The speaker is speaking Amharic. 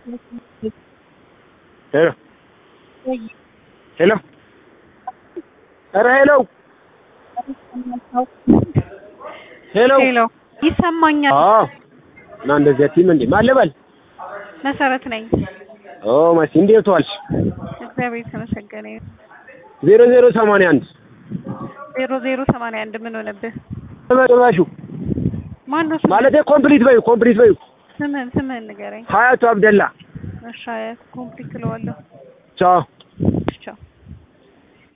ሄሎ ሄሎ ኧረ ሄሎ ሄሎ ሄሎ ይሰማኛል። አዎ እና እንደዚህ አትይም እንዴ ማን ልበል መሰረት ነኝ። ኦ መሲ እንዴት ዋልሽ እግዚአብሔር የተመሰገነ ይሁን። ዜሮ ዜሮ ሰማንያ አንድ ዜሮ ዜሮ ሰማንያ አንድ ምን ሆነብህ? ጭራሹ ማን ነው ስምህ? ማለቴ ኮምፕሊት በዩ ኮምፕሊት በዩ ስምህን ስምህን ንገረኝ። ሀያቱ አብደላ እሺ አያት ኮምፕሊት እለዋለሁ። ቻው